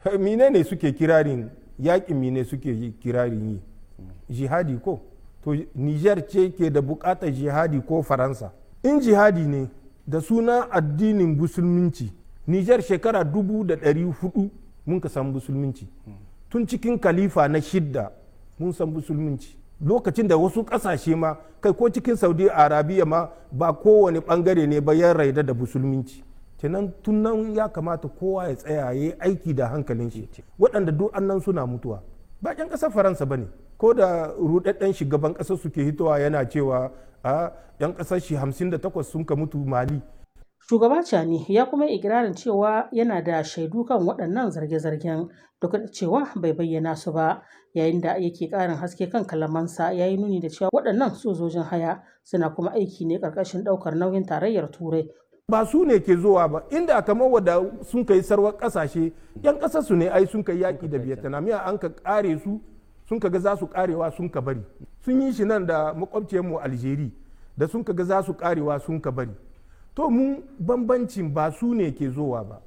mine ne suke kirarin yaƙin mine suke kirarin yi jihadi ko to niger ce ke da buƙatar jihadi ko faransa in jihadi ne da suna addinin musulminci niger shekara dubu da ɗari hudu mun ka san musulminci tun cikin kalifa na shidda mun san musulminci lokacin da wasu ƙasashe ma kai ko cikin saudi arabiya ma ba kowane ɓangare ne ba ya raida da musulminci kenan tun nan ya kamata kowa ya tsaya ya yi aiki da hankalin shi waɗanda duk annan suna mutuwa ba ƴan ƙasar faransa ba ne ko da rudadden shugaban ƙasar suke hitowa yana cewa a ƴan ƙasar shi 58 sun ka mutu mali Shugaba Cani ya kuma yi ikirarin cewa yana da shaidu kan waɗannan zarge-zargen duk da cewa bai bayyana su ba yayin da yake ƙarin haske kan kalamansa ya yi nuni da cewa waɗannan sojojin haya suna kuma aiki ne ƙarƙashin ɗaukar nauyin tarayyar turai ba su ne ke zuwa ba inda kamar wadda sun kai sarwar ƙasashe yan ƙasar su ne ai sun kai yaƙi da vietnam ya an ka ƙare su sun ka ga za su ƙarewa sun ka bari sun yi shi nan da makwabciyarmu algeri da sun ka ga za su ƙarewa sun ka bari to mu bambancin ba su ne ke zowa ba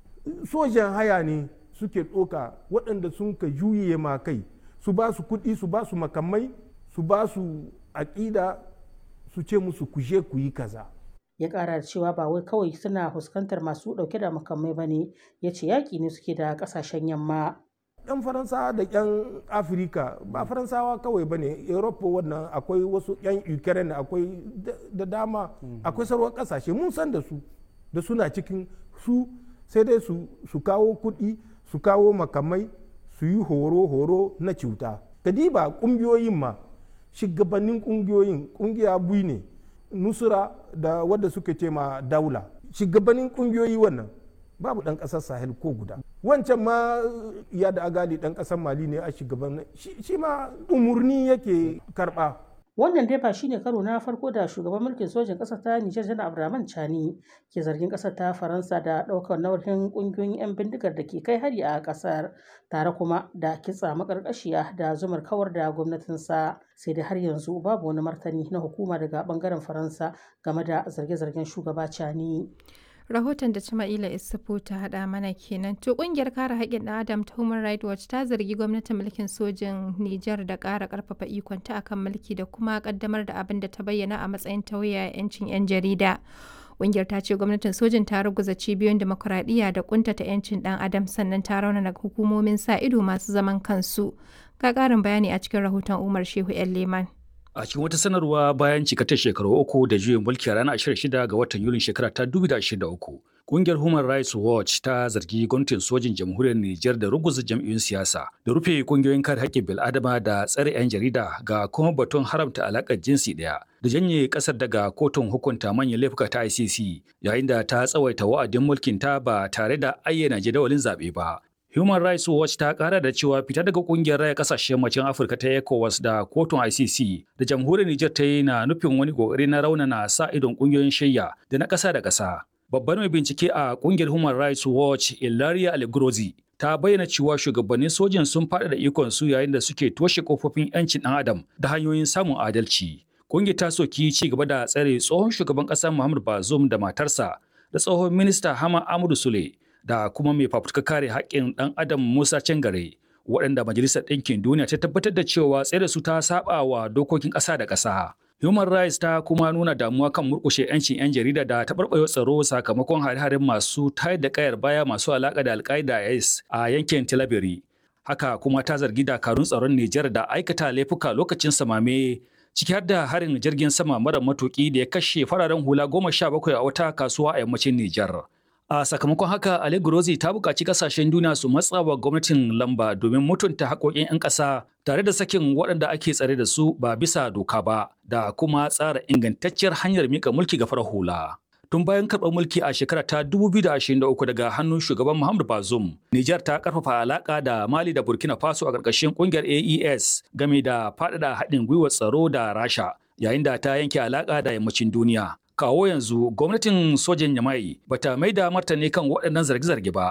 sojan haya ne suke ɗoka waɗanda sun ka juye ma kai su ba su kuɗi su ba su makamai su ba su aƙida su ce musu kuje ku yi kaza ya ƙara da cewa ba wai kawai suna fuskantar masu ɗauke da makamai ba ne ya ce yaƙi ne suke da ƙasashen yamma yan faransawa da yan afirka ba faransawa kawai ba ne europa wannan akwai wasu yan ukraine akwai da dama akwai sarwar kasashe mun san da su da suna cikin su sai dai su kawo kuɗi su kawo makamai su yi horo-horo na cuta kadiba ƙungiyoyin ma shugabannin ƙungiyoyin ƙungiya bui ne nusura da wadda suka ce ma daula shugabannin ƙungiyoyi wannan babu ɗan ƙasar sahel ko guda wancan ma ya da agali ɗan ƙasar mali ne a shugaban shi ma umurni yake karɓa wannan dai ba shine karo na farko da shugaban mulkin sojin ƙasar ta Nijar Janar Abdurrahman Chani ke zargin ƙasar ta Faransa da ɗaukar nauyin ƙungiyoyin 'yan bindigar da ke kai hari a ƙasar tare kuma da kitsa maƙarƙashiya da zumar kawar da gwamnatinsa sai dai har yanzu babu wani martani na hukuma daga ɓangaren Faransa game da zarge-zargen shugaba Chani. rahoton da Jama'ila Isufu ta haɗa mana kenan. To ƙungiyar kare haƙƙin ɗan Adam ta Human Rights Watch ta zargi gwamnatin mulkin sojin Nijar da ƙara ƙarfafa ikonta akan mulki da kuma ƙaddamar da abin da ta bayyana a matsayin tauye 'yancin 'yan jarida. Ƙungiyar ta ce gwamnatin sojin ta ruguza cibiyoyin demokuraɗiyya da ƙuntata 'yancin ɗan Adam sannan ta raunana hukumomin sa ido masu zaman kansu. Ga ƙarin bayani a cikin rahoton Umar Shehu 'yan Leman. A cikin wata sanarwa bayan cikatar shekaru uku da juyin mulki a ranar 26 ga watan Yulin shekara ta 2023, Kungiyar Human Rights Watch ta zargi gwamnatin sojin jamhuriyar Nijar da ruguza jam'iyyun siyasa, da rufe kungiyoyin kare haƙƙin bil'adama da tsare 'yan jarida ga kuma batun haramta alaƙar jinsi ɗaya, da janye ƙasar daga kotun hukunta manyan laifuka ta ICC, yayin da ta tsawaita wa'adin mulkin ta ba tare da ayyana jadawalin zaɓe ba. Human Rights Watch ta kara da cewa fita daga kungiyar raya kasashen yammacin Afirka ta ECOWAS da kotun ICC da jamhuriyar Nijar ta yi na nufin wani kokari na raunana sa idon kungiyoyin shayya da na ƙasa da ƙasa. Babbar mai bincike a kungiyar Human Rights Watch Ilaria Algrozi ta bayyana cewa shugabannin sojin sun faɗa da ikon su yayin da suke toshe kofofin 'yancin ɗan adam da hanyoyin samun adalci. Kungiyar ta soki ci gaba da tsare tsohon shugaban ƙasar Muhammad Bazoum da matarsa da tsohon minista Hama Amadu Sule da kuma mai fafutuka kare haƙƙin ɗan adam Musa Cangare waɗanda Majalisar Ɗinkin Duniya ta tabbatar da cewa tsere su ta saba wa dokokin ƙasa da ƙasa. Human Rights ta kuma nuna damuwa kan murƙushe 'yancin 'yan jarida da taɓarɓarewa tsaro sakamakon hare-haren masu tayar da ƙayar baya masu alaƙa da Al-Qaeda IS a yankin Tilaberi. Haka kuma ta zargi dakarun tsaron Nijar da aikata laifuka lokacin samame ciki har da harin jirgin sama mara matuƙi da ya kashe fararen hula goma sha bakwai a wata kasuwa a yammacin Nijar. A sakamakon haka, Ali Gurozi ta buƙaci ƙasashen duniya su matsa wa gwamnatin lamba domin mutunta haƙoƙin 'yan ƙasa tare da sakin waɗanda ake tsare da su ba bisa doka ba da kuma tsara ingantacciyar hanyar mika mulki ga farar hula. Tun bayan karɓar mulki a shekara ta 2023 daga hannun shugaban Muhammadu Bazoum, Nijar ta ƙarfafa alaƙa da Mali da Burkina Faso a ƙarƙashin ƙungiyar AES game da faɗaɗa haɗin gwiwar tsaro da Rasha, yayin da ta yanke alaƙa da yammacin duniya. kawo yanzu gwamnatin sojan yamai bata mai da martani kan waɗannan zarge-zarge ba.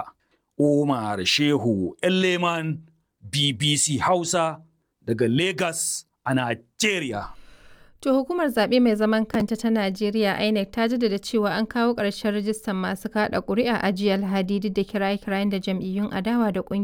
Umar Shehu Leman BBC Hausa daga Lagos a Najeriya. To hukumar zaɓe mai zaman kanta ta Najeriya INEC ta jaddada cewa an kawo ƙarshen rajistan masu kaɗa ƙuri'a a jiya Alhadi duk da kiraye-kirayen da jam'iyyun adawa da